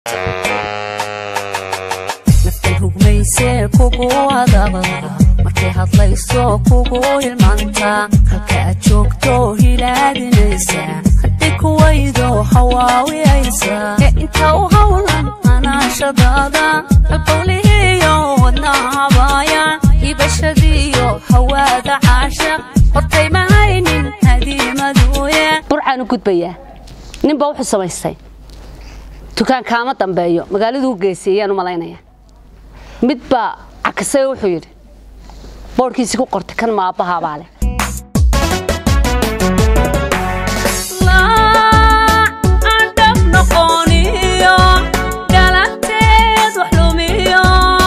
naftan rugmaysee kugu adaba markay hadlayso kugu ilmaanta halka aad joogto hilaadinaysa hadday kuwaydo hawaawiyaysa ee inta u hawlan anaashadaada halbowlihiyo wadnahabaaya hibashadiiyo hawaada caashaq hortay ma haynin hadiimaduye burcaan u gudbayaa ninbaa wuxuu samaystay dukaan kaama dambeeyo magaaladuu geysay ayaan u malaynaya mid baa cakisay oo wuxuu yidhi boodhkiisii ku qortay kan maabbahaabaa leh adhab noqoniyo galanteed wax lumiyo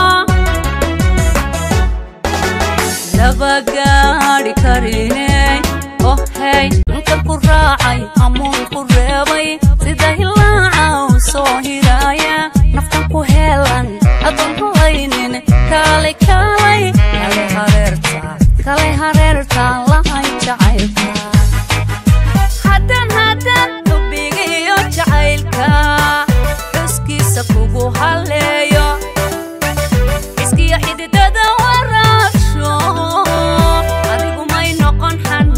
laba gaadhi kariney oh hey inkan ku raacay hamuun ku reebay sida hilaaca u soo hiraaya naftan ku heelan adoon rulaynin kaalay kaalay kaalay hareerta kaalay hareerta lahay jacaylka haddan haddan xubigiyo jacaylka xuskiisa kugu halleeyo iskiyo xididada waraabsho adigu may noqon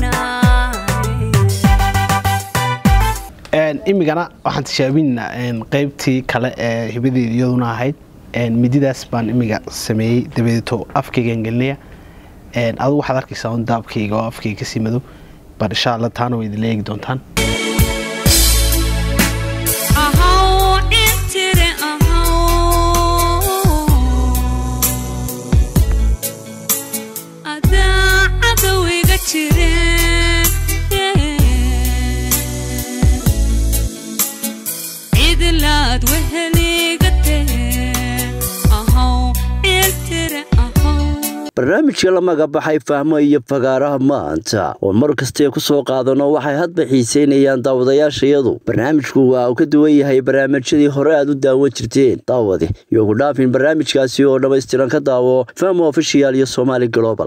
xanaane imigana waxaan tishaabinnaa qaybtii kale ee hibadeeda iyaduna ahayd mididaas baan imiga sameeyey dabadeeto afkaygaan gelinaya adigu waxaad arkaysaa un daabkayga oo afkayga kasii madow bar insha alla taana way idinla eegi doontaan ahaw intire ahaw adaa cadowga jire cidlaad weheliga tee ahaw intire ahaw barnaamijka la magabaxay fahmo iyo fagaaraha maanta oo mar kastee ku soo qaadano waxay hadba xiiseynayaan daawadayaashayadu barnaamijku waa uu ka duwan yahay barnaamijyadii hore aad u daawan jirteen daawade iyo ku dhaafin barnaamijkaasi oo dhammaystiran ka daawo fahmo ofishiyaal iyo somaali global